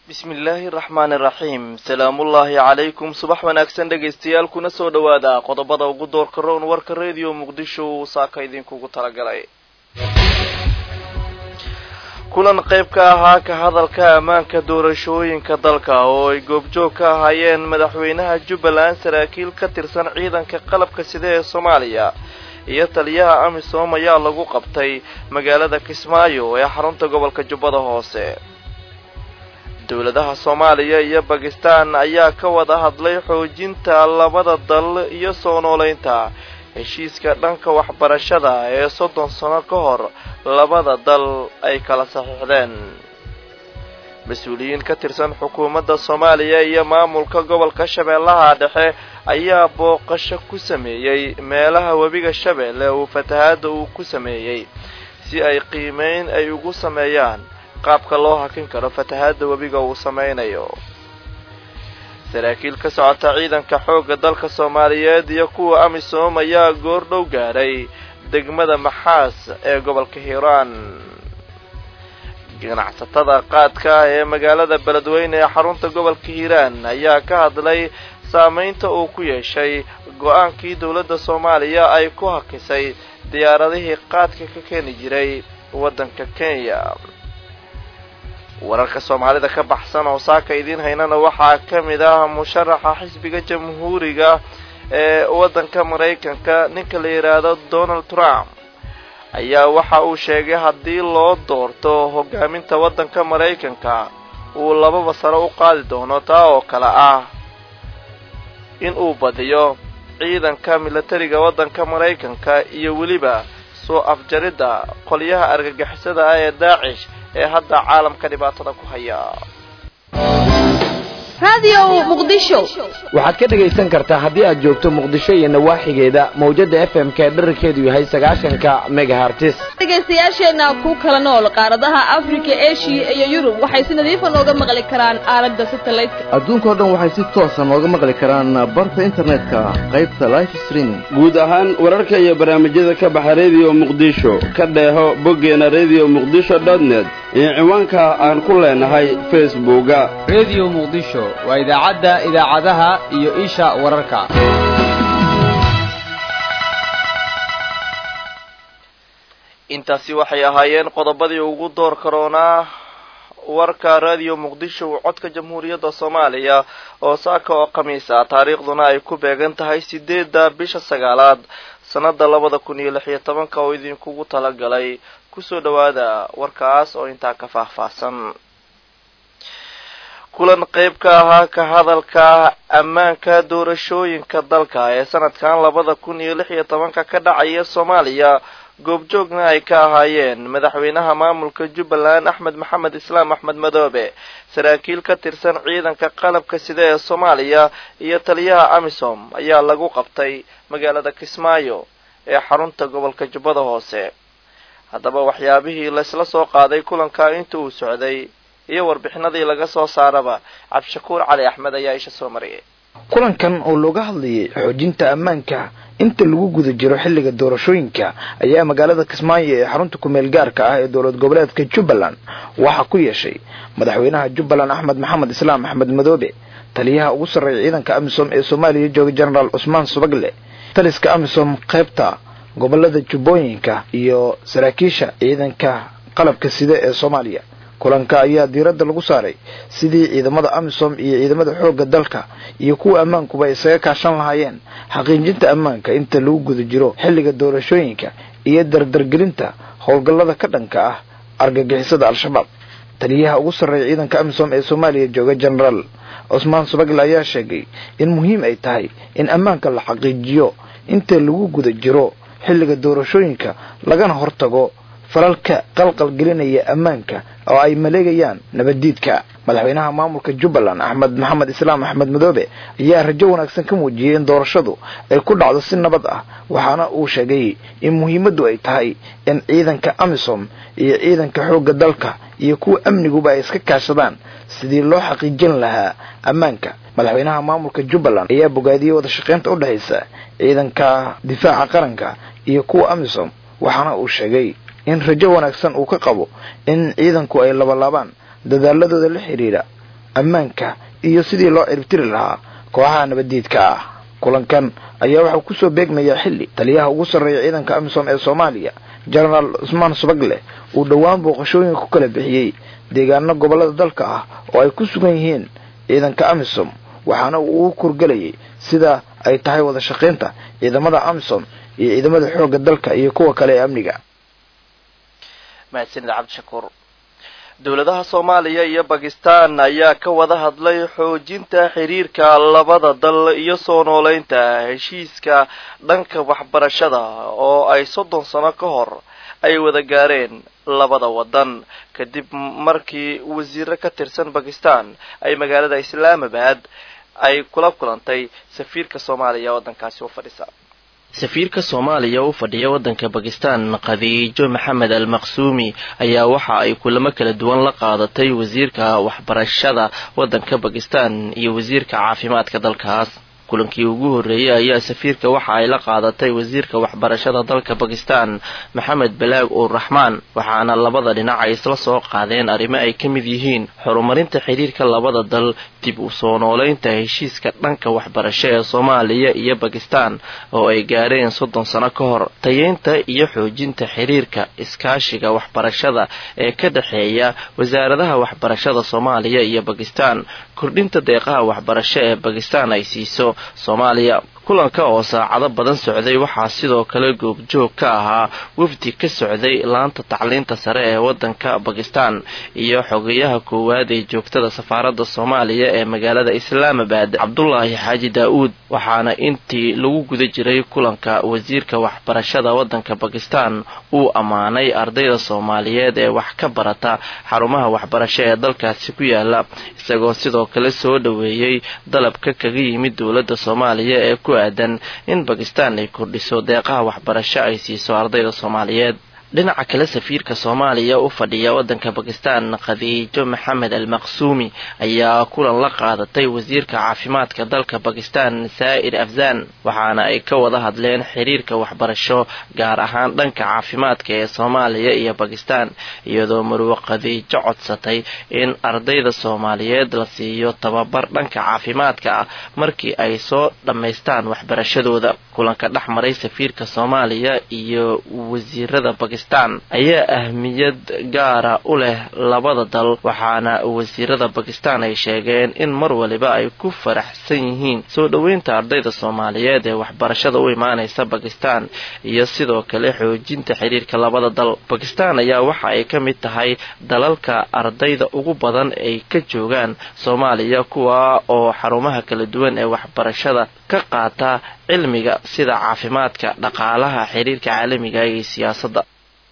bismi illaahi raxmaani raxiim salaamullaahi calaykum subax wanaagsan dhegaystayaal kuna soo dhowaada qodobada ugu doorka rown warka rediyo muqdisho uu saaka idinkugu talagalay kulan qayb ka ahaa ka hadalka ammaanka doorashooyinka dalka oo ay goobjoog ka ahaayeen madaxweynaha jubbaland saraakiil ka tirsan ciidanka qalabka sida ee soomaaliya iyo taliyaha amisom ayaa lagu qabtay magaalada kismaayo ee xarunta gobolka jubbada hoose dowladaha soomaaliya iyo bakistan ayaa ka wada hadlay xoojinta labada dal iyo soo noolaynta heshiiska dhanka waxbarashada ee soddon sano ka hor labada dal ay kala saxiixdeen mas-uuliyiin ka tirsan xukuumadda soomaaliya iyo maamulka gobolka shabeellaha dhexe ayaa booqasho ku sameeyey meelaha webiga shabeelle uu fatahaadda uu ku sameeyey si ay qiimeyn ay ugu sameeyaan qaabka loo hakin karo fatahaadda webiga uu sameynayo saraakiil ka socota ciidanka xoogga dalka soomaaliyeed iyo kuwa amisom ayaa goor dhow gaadhay degmada maxaas ee gobolka hiiraan ganacsatada qaadka ee magaalada beledweyne ee xarunta gobolka hiiraan ayaa ka hadlay saameynta uu ku yeeshay go-aankii dowladda soomaaliya ay ku hakisay diyaaradihii qaadka ka keeni jiray waddanka kenya wararka soomaalida ka baxsan oo saaka idiin haynana waxaa ka mid ah musharaxa xisbiga jamhuuriga ee waddanka maraykanka ninka la yidhaahdo donald trump ayaa waxa uu sheegay haddii loo doorto hogaaminta waddanka maraykanka uu lababa sare u qaadi doono taa oo kale ah in uu badiyo ciidanka milatariga waddanka maraykanka iyo weliba soo afjaridda qolyaha argagixisada ah ee daacish ee hadda caalamka dhibaatada ku haya waxaad ka dhegaysan kartaa haddii aad joogto muqdisho iyo nawaaxigeeda mawjada f m k dherarkeedu yahay sagaashanka megahartis dhegaystayaasheenna ku kala nool qaaradaha afrika eshiya iyo yurub waxay si nadiifa nooga maqli karaan aalada satelliteka adduunkao dhan waxay si toosa nooga maqli karaan barta internetka qaybta life streaming guud ahaan wararka iyo barnaamijyada ka baxa rediyo muqdisho ka dheeho boggeena redio muqdisho dotnet iyo ciwaanka aan ku leenahay facebooka rediyo muqdisho waa idaacadda idaacadaha iyo isha wararka intaasi waxay ahaayeen qodobadii ugu door karoonaa warka radio muqdisho uu codka jamhuuriyadda soomaaliya oo saaka oo khamiis ah taariikhduna ay ku beegan tahay sideedda bisha sagaalaad sannada labada kun iyo lix iyo tobanka oo idinkugu talagalay kusoo dhowaada warkaas oo intaa ka faahfaahsan kulan qayb ka ahaa ka hadalka ammaanka doorashooyinka dalka ee sanadkan labada kun iyo lix iyo tobanka ka dhacaya soomaaliya goobjoogna ay ka ahaayeen madaxweynaha maamulka jubbaland axmed maxamed islaam axmed madoobe saraakiil ka tirsan ciidanka qalabka sida ee soomaaliya iyo taliyaha amisom ayaa lagu qabtay magaalada kismaayo ee xarunta gobolka jubbada hoose haddaba waxyaabihii laysla soo qaaday kulanka inta uu socday iyo warbixinadii laga soo saaraba cabdishakuur cali axmed ayaa isha soo mariyay kulankan oo looga hadlayay xoojinta ammaanka inta lagu guda jiro xilliga doorashooyinka ayaa magaalada kismaayo ee xarunta kumeel gaarka ah ee dowlad goboleedka jubbaland waxaa ku yeeshay madaxweynaha jubbaland axmed maxamed islaam axmed madoobe taliyaha ugu sarreeya ciidanka amisom ee soomaaliya jooga genaraal cusmaan subagle taliska amisom qaybta gobolada jubbooyinka iyo saraakiisha ciidanka qalabka sida ee soomaaliya kulanka ayaa diiradda lagu saaray sidii ciidamada amisom iyo ciidamada xoogga dalka iyo kuwa ammaankuba isaga kaashan lahaayeen xaqiijinta ammaanka inta lagu guda jiro xilliga doorashooyinka iyo dardargelinta howlgallada ka dhanka ah argagixisada al-shabaab taliyaha ugu sarreeya ciidanka amisom ee soomaaliya jooga genaraal cusmaan subagle ayaa sheegay in muhiim ay tahay in ammaanka la xaqiijiyo inta lagu guda jiro xilliga doorashooyinka lagana hortago falalka qalqal gelinaya ammaanka oo ay maleegayaan nabaddiidka madaxweynaha maamulka jubbaland axmed maxamed islaam axmed madoobe ayaa rajo wanaagsan ka muujiyey in doorashadu ay ku dhacdo si nabad ah waxaana uu sheegay in muhiimaddu ay tahay in ciidanka amisom iyo ciidanka xoogga dalka iyo kuwa amniguba ay iska kaashadaan sidii loo xaqiijin lahaa ammaanka madaxweynaha maamulka jubbaland ayaa bogaadiyey wada shaqaynta u dhexaysa ciidanka difaaca qaranka iyo kuwa amisom waxaana uu sheegay in rajo wanaagsan uu ka qabo in ciidanku ay labalaabaan dadaaladooda la xidhiidha ammaanka iyo sidii loo ciribtiri lahaa kooxaha nabaddiidka ah kulankan ayaa waxaa kusoo beegmayaa xilli taliyaha ugu sarreeya ciidanka amisom ee soomaaliya jenaraal cusmaan subagle uu dhowaan booqashooyinka ku kala bixiyey deegaano gobollada dalka ah oo ay ku sugan yihiin ciidanka amisom waxaana uu u kurgelayay sida ay tahay wada shaqaynta ciidamada amisom iyo ciidamada xoogga dalka iyo kuwa kale ee amniga mahadsanid cabdishakuur dowladaha soomaaliya iyo bakistan ayaa ka wada hadlay xoojinta xiriirka labada dal iyo soo nooleynta heshiiska dhanka waxbarashada oo ay soddon sano ka hor ay wada gaareen labada wadan kadib markii wasiiro ka tirsan bakistan ay magaalada islaamabad ay kula kulantay safiirka soomaaliya waddankaasi u fadhisa safiirka soomaaliya u fadhiya waddanka bakistan khadiijo maxamed al maqsuumi ayaa waxa ay kulamo kala duwan la qaadatay wasiirka waxbarashada waddanka bakistan iyo wasiirka caafimaadka dalkaas kulankii ugu horreeyey ayaa safiirka waxa ay la qaadatay wasiirka waxbarashada dalka bakistan maxamed balaag ur raxmaan waxaana labada dhinac ay isla soo qaadeen arrimo ay ka mid yihiin horumarinta xidhiirka labada dal dib u soo nooleynta heshiiska dhanka waxbarasho ee soomaaliya iyo bakistan oo ay gaareen soddon sano ka hor tayeynta iyo xoojinta xidhiirka iskaashiga waxbarashada ee ka dhexeeya wasaaradaha waxbarashada soomaaliya iyo bakistan kordhinta deeqaha waxbarasho ee bakistan ay siiso soomaaliya kulanka oo saacado badan socday waxaa sidoo kale goobjoog ka ahaa wafdi ka socday laanta tacliinta sare ee waddanka bakistan iyo xogeyaha koowaad ee joogtada safaaradda soomaaliya ee magaalada islaamabad cabdulaahi xaaji daa-uud waxaana intii lagu guda jiray kulanka wasiirka waxbarashada waddanka bakistan uu ammaanay ardayda soomaaliyeed ee wax ka barata xarumaha waxbarasho ee dalkaasi ku yaala isagoo sidoo kale soo dhoweeyey dalabka kaga yimid dowladda soomaaliya ee ku aadan in bakistan ay kordhiso deeqaha waxbarasho ay siiso ardayda soomaaliyeed dhinaca kale safiirka soomaaliya u fadhiya waddanka bakistan khadiijo maxamed al maqsuumi ayaa kulan la qaadatay wasiirka caafimaadka dalka bakistan saa'ir afzan waxaana ay ka wada hadleen xiriirka waxbarasho gaar ahaan dhanka caafimaadka ee soomaaliya iyo bakistan iyadoo marwo khadiijo codsatay in ardayda soomaaliyeed la siiyo tababar dhanka caafimaadka ah markii ay soo dhammaystaan waxbarashadooda kulanka dhex maray safiirka soomaaliya iyo wasiirada bakistan ayaa ahmiyad gaara u leh labada dal waxaana wasiirada bakistan ay sheegeen in mar waliba ay ku faraxsan yihiin soo dhoweynta ardayda soomaaliyeed ee waxbarashada u imaanaysa bakistan iyo sidoo kale xoojinta xiriirka labada dal bakistan ayaa waxa ay ka mid tahay dalalka ardayda ugu badan ay ka joogaan soomaaliya kuwa oo xarumaha kala duwan ee waxbarashada ka qaata cilmiga sida caafimaadka dhaqaalaha xiriirka caalamiga iyo siyaasadda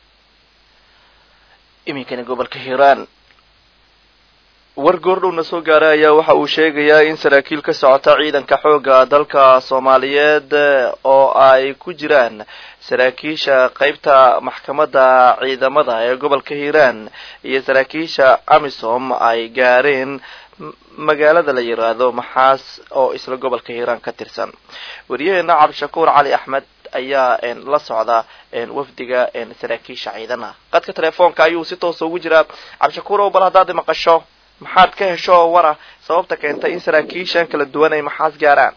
iminkani gobolka hiiraan war goordhowna soo gaaray ayaa waxa uu sheegayaa in saraakiil ka socota ciidanka xoogga dalka soomaaliyeed oo ay ku jiraan saraakiisha qeybta maxkamadda ciidamada ee gobolka hiiraan iyo saraakiisha amisom ay gaareen magaalada la yiraahdo maxaas oo isla gobolka hiiraan ka tirsan wariyaheena cabdishakuur cali axmed ayaa la socda wafdiga saraakiisha ciidana qadka telefoonka ayuu si toosa ugu jiraa cabdishakuur ow bal haddaad maqasho maxaad ka hesho oo wara sababta keentay in saraakiishan kala duwan ay maxaas gaaraan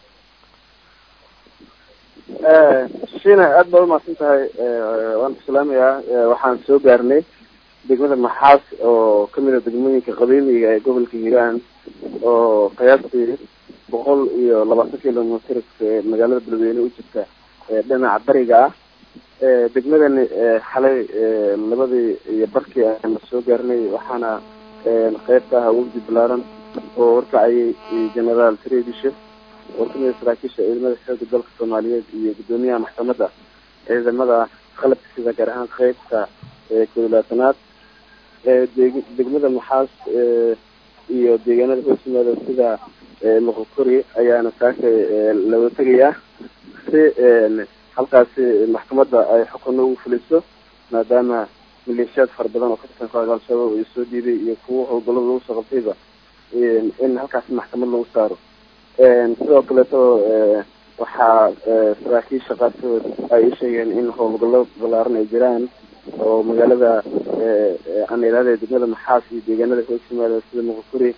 shina aad baad umahadsan tahay waan ku salaamayaa waxaan soo gaarnay degmada maxaas oo kamid a degmooyinka qadiimiga ee gobolka hiiraan oo qiyaastii boqol iyo labaatan kilomitr magaalada beledweyne u jirta dhinaca bariga ah degmadani xalay labadii iyo barkii aan soo gaarnay waxaana qeyb ka ahaa wafdi balaaran oo horkacayay generaal tredishe oo kamida saraakiisha ciidamada xooga dalka soomaaliyeed iyo guddoomiyaha maxkamadda ciidamada qalabka sida gaar ahaan qeybta kodilaatanaad degmada maxaas iyo deegaanada hoos yimaada sida moqokori ayaana saaka laga tegayaa si halkaasi maxkamadda ay xukunno ugu fuliso maadaama maleeshiyaad fara badan oo ka tirsan kooxda al-shabaab ay soo diiday iyo kuwo howlgallada lagu soo qabtayba in halkaasi maxkamad lagu saaro sidoo kaleeto waxaa saraakiisha qaarkood ay sheegeen in howlgallo balaaran ay jiraan oo magaalada aan iraada degmada maxaas iyo deegaanada hoos yimaada sida muqukuri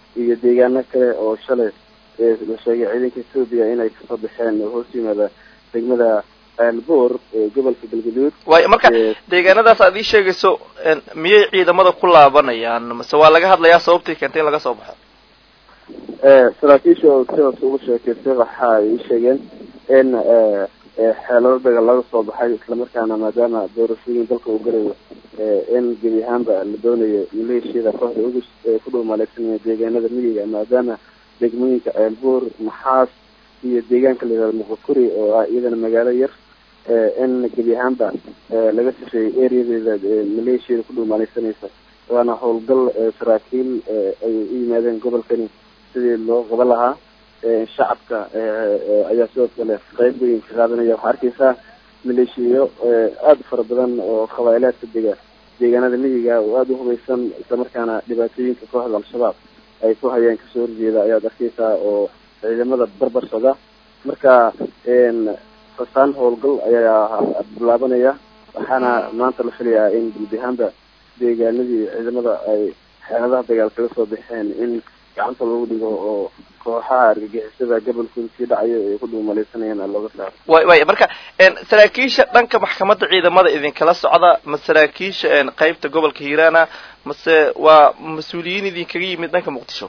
iyo deegaano kale oo shalay la sheegay ciidanka etoobiya inay kasoo baxeen oo hoos yimaada degmada aalboor ee gobolka galgaduud waay marka deegaanadaas aad ii sheegayso miyay ciidamada ku laabanayaan mase waa laga hadlayaa sababtii keentay in laga soo baxo saraakiisha oo sidaas ugu sheekeystay waxa ay ii sheegeen in xeelado dagaal laga soo baxay islamarkaana maadaama doorashooyin dalka uu galayo in gebi ahaanba la doonayo maleeshiyada kooxda ugu ku dhow maleegsanaya deegaanada miyiga maadaama degmooyinka ceelbuur maxaas iyo deegaanka la yihahdo muqokuri oo ah iyadana magaalo yar in gebi ahaanba laga sifeeyey areadeeda maleeshiyada ku dhow maaleysanaysa waana howlgal saraakiil ay u yimaadeen gobolkani sidii loo qaban lahaa shacabka ayaa sidoo kale qeyb weyn ka qaadanaya waxaa arkeysaa maleeshiyo aada u fara badan oo qabailaadka dega deegaanada miyiga oo aada u hubaysan islamarkaana dhibaatooyinka kooxda al-shabaab ay ku hayaan kasoo horjeeda ayaad arkeysaa oo ciidamada barbar socda marka fasaan howlgal ayaa bilaabanaya waxaana maanta la filayaa in gulbihaanba deegaanadii ciidamada ay xeeladaha dagaal kaga soo baxeen in gacanta lagu dhigo oo kooxaha argagixisada gobolkooda sii dhacayo ay ku dhuumaleysanayaan looga saaro way way marka saraakiisha dhanka maxkamadda ciidamada idinkala socda ma saraakiisha qeybta gobolka hiiraana mase waa mas-uuliyiin idinkaga yimid dhanka muqdisho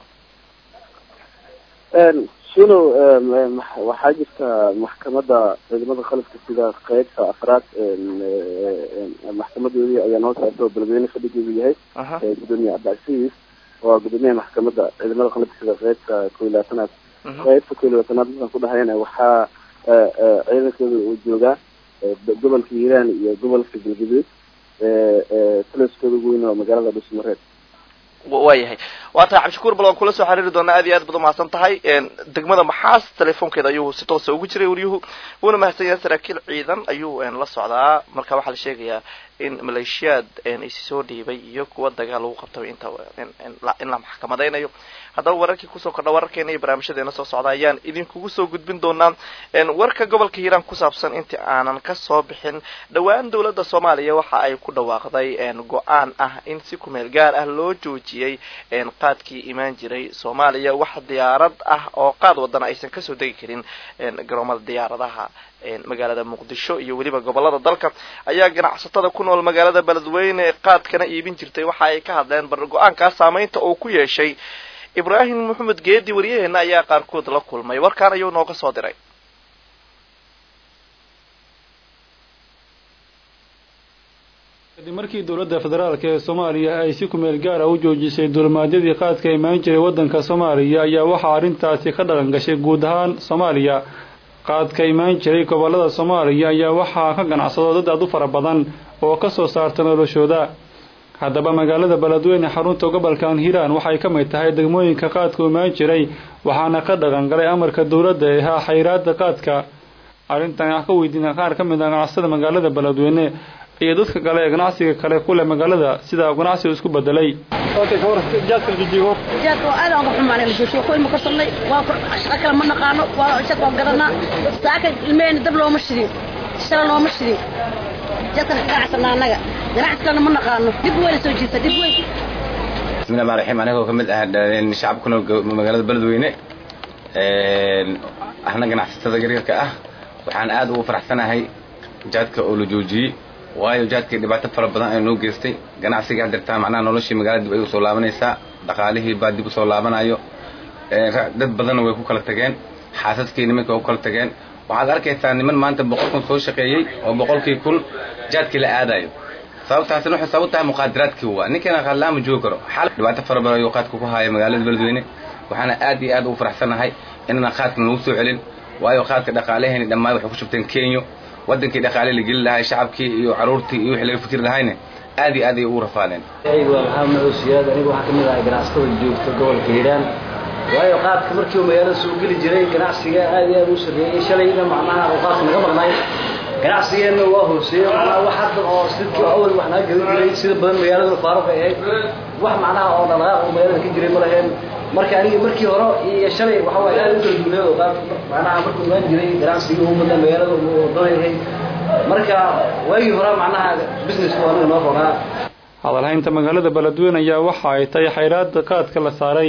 shino waxaa jirta maxkamadda ciidamada qalabka sida qeybta afraad maxkamadoodii ayaa noo saarta oo beledweyne fadhigeedu yahay gudoomiye cabdicasiis waa gudoomiyaha maxkamadda ciidamada qalabka sida qeybta kow iyo labaatanaad qeybta kow iyo labaatanaad markaan ku dhahayana waxaa ciidankooda uu joogaa gobolka hiiraan iyo gobolka galgaduud taliskooda ugu weyn waa magaalada dhusmareed waayahay waa tahay cabdishakuur bal waan kula soo xiriiri doonaa aad iyo aad baad umahadsan tahay degmada maxaas telefoonkeeda ayuu si toosa ugu jiray waryuhu wuuna mahadsan yahay saraakiil ciidan ayuu la socdaa marka waxaa la sheegayaa in maleeshiyaad isi soo dhiibay iyo kuwa dagaal lagu qabtaba inta in la maxkamadaynayo haddaba wararkii kusoo kordha wararkeena iyo barnaamijyadeena soo socda ayaan idinkugu soo gudbin doonaa warka gobolka hiiraan ku saabsan intii aanan kasoo bixin dhowaan dowladda soomaaliya waxa ay ku dhawaaqday go-aan ah in si kumeel gaar ah loo joojiyey qaadkii imaan jiray soomaaliya wax diyaarad ah oo qaad wadana aysan kasoo degi karin garoomada diyaaradaha magaalada muqdisho iyo weliba gobolada dalka ayaa ganacsatada ku nool magaalada beledweyne ee qaadkana iibin jirtay waxa ay ka hadleen bar go-aankaas saameynta uu ku yeeshay ibraahim maxamed geedi waryaheena ayaa qaarkood la kulmay warkaan ayuu nooga soo diray kadib markii dowladda federaalk ee soomaaliya ay si kumeel gaara u joojisay dulimaadyadii qaadka imaan jiray waddanka soomaaliya ayaa waxaa arrintaasi ka dhaqan gashay guud ahaan soomaaliya qaadka imaan jiray gobollada soomaaliya ayaa waxaa ka ganacsado dad aad u fara badan oo ka soo saarta noloshooda haddaba magaalada beledweyne xarunta gobolkan hiiraan waxay ka mid tahay degmooyinka qaadka imaan jiray waxaana ka dhaqan galay amarka dowladda ee ahaa xayraada qaadka arrintan ah ka weydiina qaar ka mid ah ganacsada magaalada beledweyne iyo dadka kale ee ganacsiga kale kuleh magaalada sida ganacsiga isku bedelay jaadka waa aad aan uga xumaanay la joosho ku ilma korsanay waa shaqo kale ma naqaano waa shaq waan garanaa saaka ilmehena dab looma shidin shala looma shidin jaadkan ka ganacsanaa annaga ganacsi kalena ma naqaano dib weyna soo jiirta dib weyn bismillahi rahmaan raxiim anigoo ka mid ah shacabka kunool magaalada beledweyne ahna ganacsatada yaryarka ah waxaan aad ugu faraxsanahay jaadka oo la joojiyey waayo jaadkii dhibaato fara badan ay noo geystay ganacsiga hadirtaa macnaha noloshii magaalada dib ay usoo laabanaysaa dhaqaalihii baa dib usoo laabanayo dad badanna way ku kala tageen xaasaskii nimanka way ku kala tageen waxaad arkaysaa niman maanta boqol kun soo shaqeeyey oo boqolkii kun jaadkii la aadayo sababtaasina waxay sabab tahay muqaadaraadkii waa ninkeena qaadlaama joogi karo xal dhibaato fara badan ayuu qaadka ku haaya magaalada beledweyne waxaana aad iyo aad ugu faraxsanahay inaan qaadka nagu soo celin waayo qaadka dhaqaalaheeni dhammaan waxay ku shubteen kenya wadankii dhaqaale la geli lahay shacabkii iyo caruurtii iyo wixii laga fikri lahayna aad iyo aad ay ugu rafaadeen aygu waa maxamed maxuud siyaad anigu waxaa ka mid ahay ganacsatada joogta gobolka hiiraan waayo qaadka markii uu magaalada soo geli jiray ganacsiga aad iyo aad u sarreeyey shalayna macnaha uu qaadka naga maqnay ganacsigeenna waa hooseeye macnaha wax hadda oo sidkii awal wax naga gadan jiray sida badan magaalada faaruq ay ahayd wax macnaha oo dhaqaaq oo magaalada ka jiray ma laheen marka aniga markii hore iyo shalay waxa waaye aad u kala duuneed oo qaad macnaha markuu imaan jiray ganacsigii ugu badan magaalada uu donayahay marka waagii hore macnaha businessku aniga noo rogaa hadalhaynta magaalada beledweyne ayaa waxa ay tahay xayraada qaadka la saaray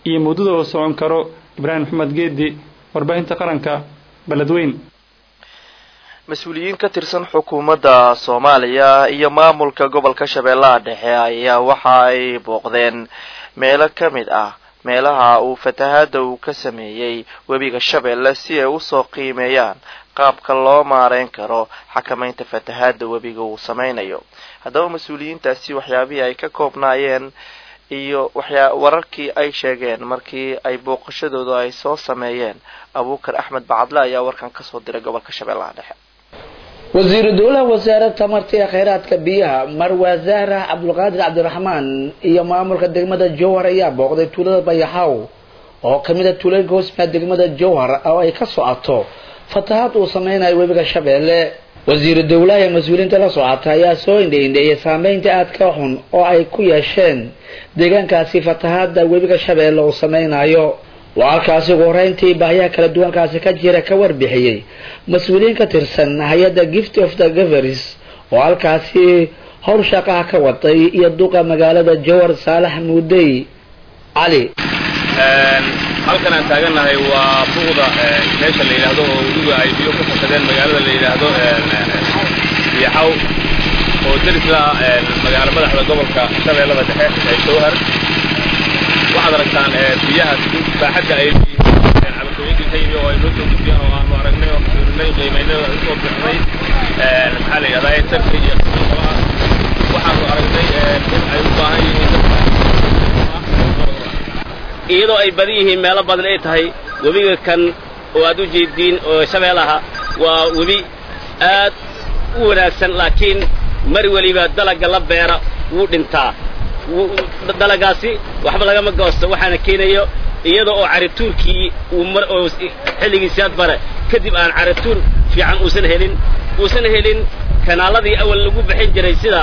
iyo muddada uu socon karo ibraahim maxamed geedi warbaahinta qaranka beledweyn mas-uuliyiin ka tirsan xukuumadda soomaaliya iyo maamulka gobolka shabeellaha dhexe ayaa waxa ay booqdeen meelo ka mid ah meelaha uu fatahaadda uu ka sameeyey webiga shabeelle si ay usoo qiimeeyaan qaabka loo maareyn karo xakamaynta fatahaadda webiga uu sameynayo haddaba mas-uuliyiintaasi waxyaabihii ay ka koobnaayeen iyo waxyaa wararkii ay sheegeen markii ay booqashadooda ay soo sameeyeen abuukar axmed bacadle ayaa warkan kasoo diray gobolka shabeellaha dhexe wasiiru dowlaha wasaaradda tamarta ee kheyraadka biyaha marwaa zahra cabdulqaadir cabdiraxmaan iyo maamulka degmada jowhar ayaa booqday tuulada bayaxaw oo kamid a tuulooyinka hoosmaa degmada jowhar oo ay ka socoto fatahaad uu sameynayo webiga shabeelle wasiiru dowlaha ee mas-uuliyiinta la socota ayaa soo indheindheeyay saameynta aadka xun oo ay ku yeesheen deegaankaasi fatahaada webiga shabeelle uu sameynayo waa halkaasi ugu horeyntii baahiyaha kala duwankaasi ka jira ka warbixiyey mas-uuliyiin ka tirsan hay-adda gift of the govers oo halkaasi howl shaqaha ka waday iyo duqa magaalada jowhar saalax muudey cali halkan aan taagannahay waa buuqda meesha la yidhaahdo oo weliba ay biyo ku fasadeen magaalada la yidhaahdo biyaxaw oo derisla magaalo madaxda gobolka shabeellada dhexe ee jowhar waxaad aragtaan biyahaas baaxadda ay cabashooyinkii ka yimi oo ay noo soo gudbiyeen oo aanu aragnay oo fiirinay qiimaynay oo usoo bixnay maxaa la yidhahdaa sarka iyo qolaha waxaanu aragnay in ay u baahan yihiin iyadoo ay badan yihiin meelo badan ay tahay webiga kan oo aad u jeediin oo shabeellaha waa webi aad u wanaagsan laakiin mar weliba dalagga la beera wuu dhintaa dalagaasi waxba lagama goosto waxaana keenayo iyada oo carituurkii uu mar oo xilligiisiad bare kadib aan carituur fiican uusan helin uusan helin kanaaladii awal lagu bixin jiray sida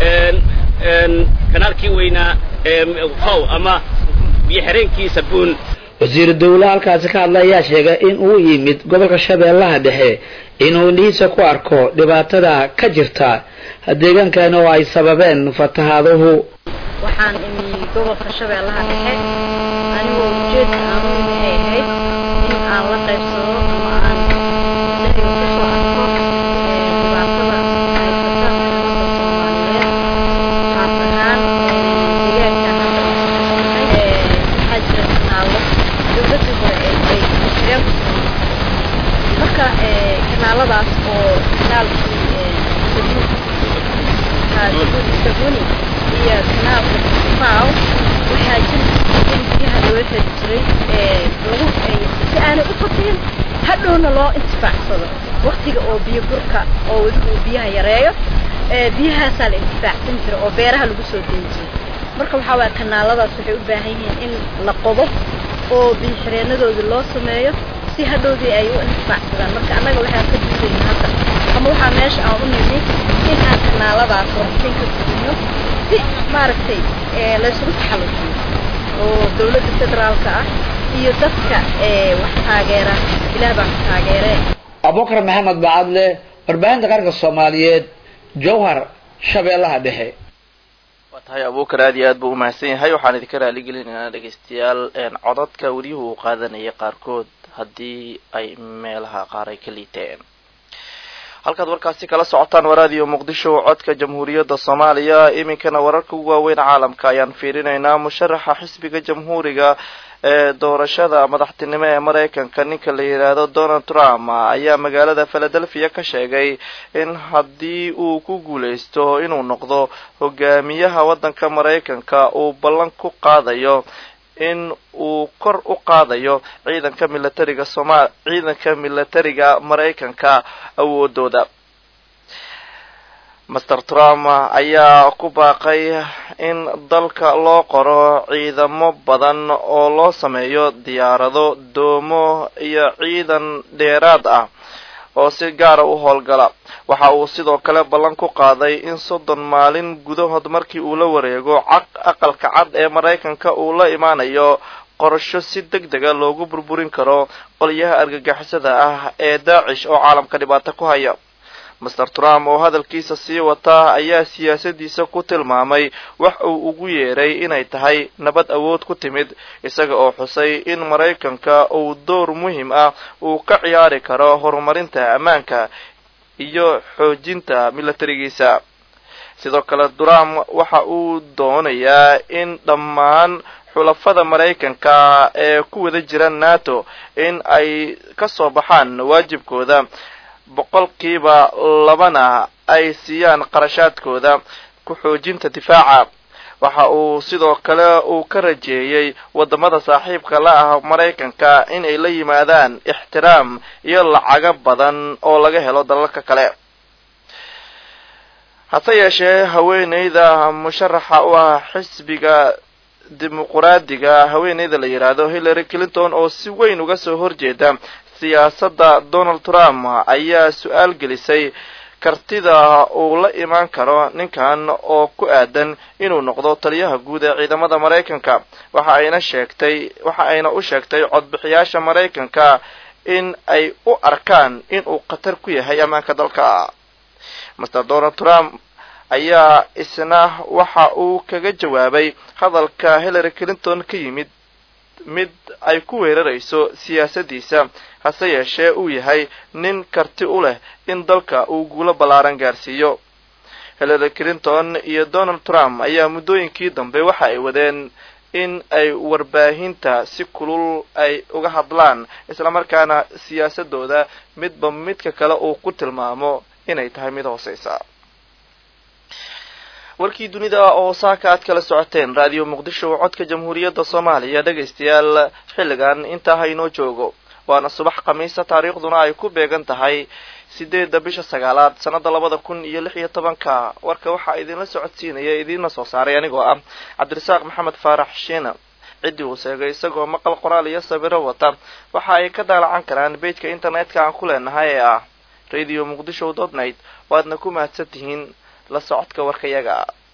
kanaalkii weynaa how ama biyoxireenkii sabuun wasiiru dowlaha halkaasi ka hadla ayaa sheegay in uu yimid gobolka shabeellaha dhexe inuu indhihiisa ku arko dhibaatada ka jirta deegaankan oo ay sababeen fatahaaduhu waxaan imi gobolka shabeellaha dhexe anigoo ujeedka aan u imi ay ahayd in aan la qaybsado ama aan dahiga kusoo arko dhibaatada haysata ummadda soomaaliyeed qaas ahaan deegaankan waxaa jira kanaalo dowladii hore ee ay mashruuc ku sameysay marka kanaaladaas oo kanaalkii sabuni iyo kanaalka faaw waxaa jiri in biyaha loo xiri jiray lagu si aanay u fatihin hadhowna loo intifaacsado waktiga oo biyo burka oo weliba uu biyaha yareeyo biyahaasaa la intifaacsan jira oo beeraha lagu soo deyn jiray marka waxaa waaya kanaaladaas waxay u baahan yihiin in la qodo oo biyo xireenadoodii loo sameeyo si hadhowdii ay u intifaacsadaan marka annaga waxaan ka duudayna hadda ama waxaa meesha aan u nimi in aan kanaaladaas warasin ka gudino si maaragtay laysugu taxallujiyo oo dowladda federaalka ah iyo dadka wax taageera ilaah baan ku taageere abubakar maxamed bacadle warbaahinta qaranka soomaaliyeed jowhar shabeellaha dhexe waa tahay abuukar aad iyo aad buu umahadsan yahay waxaan idinka raaligelinaynaa dhegaystayaal codadka weliyuhu uu qaadanayay qaarkood haddii ay meelaha qaar ay ka liiteen halkaad warkaasi kala socotaan waraadiyo muqdisho codka jamhuuriyadda soomaaliya iminkana wararka ugu waaweyn caalamka ayaan fiirinaynaa musharaxa xisbiga jamhuuriga ee doorashada madaxtinimo ee maraykanka ninka la yidhaahdo donald trump ayaa magaalada philadelphia ka sheegay in haddii uu ku guuleysto inuu noqdo hogaamiyaha waddanka maraykanka uu ballan ku qaadayo in uu kor u qaadayo ciidanka milatariga somal ciidanka milatariga maraykanka awoodooda master trump ayaa ku baaqay in dalka loo qoro ciidamo badan oo loo sameeyo diyaarado doomo iyo ciidan dheeraad ah oo si gaara u howlgala waxa uu sidoo kale ballan ku qaaday in soddon maalin gudahood markii uu la wareego caq aqalka cad ee maraykanka uu la imaanayo qorasho si deg dega loogu burburin karo qolyaha argagixisada ah ee daacish oo caalamka dhibaato ku haya master trump oo hadalkiisa sii wata ayaa siyaasadiisa ku tilmaamay wax uu ugu yeeray inay tahay nabad awood ku timid isaga oo xusay in maraykanka uu door muhiim ah uu ka ciyaari karo horumarinta ammaanka iyo xoojinta milatarigiisa sidoo kale trump waxa uu doonayaa in dhammaan xulafada maraykanka ee ku wada jira nato in ay ka soo baxaan waajibkooda boqolkiiba labana ay siiyaan qarashaadkooda ku xoojinta difaaca waxa uu sidoo kale uu ka rajeeyey wadamada saaxiibka la ah maraykanka in ay la yimaadaan ixtiraam iyo lacago badan oo laga helo dalalka kale hase yeeshee haweeneyda musharaxa u ah xisbiga dimuquraadiga haweeneyda la yidhaahdo hillary clinton oo si weyn uga soo horjeeda siyaasadda donald trump ayaa su-aal gelisay kartida uu la imaan karo ninkan oo ku aadan inuu noqdo taliyaha guud ee ciidamada maraykanka waxa ayna sheegtay waxa ayna u sheegtay codbixiyaasha maraykanka in ay u arkaan inuu khatar ku yahay ammaanka dalka master donald trump ayaa isna waxa uu kaga jawaabay hadalka hillary clinton ka yimid mid ay ku weerarayso siyaasadiisa hase yeeshee uu yahay nin karti u leh in dalka uu guulo ballaaran gaarsiiyo hillary clinton iyo donald trump ayaa muddooyinkii dambe waxa ay wadeen in ay warbaahinta si kulul ay uga hadlaan islamarkaana siyaasadooda midba midka kale uu ku tilmaamo inay tahay mid hooseysa warkii dunida oo saaka aad kala socoteen raadiyo muqdisho codka jamhuuriyadda soomaaliya dhegaystayaal xilligan intaa haynoo joogo waana subax khamiisa taariikhduna ay ku beegan tahay sideedda bisha sagaalaad sanada labada kun iyo lix iyo tobanka warka waxaa idinla socodsiinaya idiinla soo saaray anigoo ah cabdirasaaq maxamed faarax shiina ciddii uu sheegay isagoo maqal qoraal iyo sawiro wata waxa ay ka daalacan karaan bejka internetka aan ku leenahay ee ah radio muqdisho dot net waadna ku mahadsan tihiin la socodka warkayaga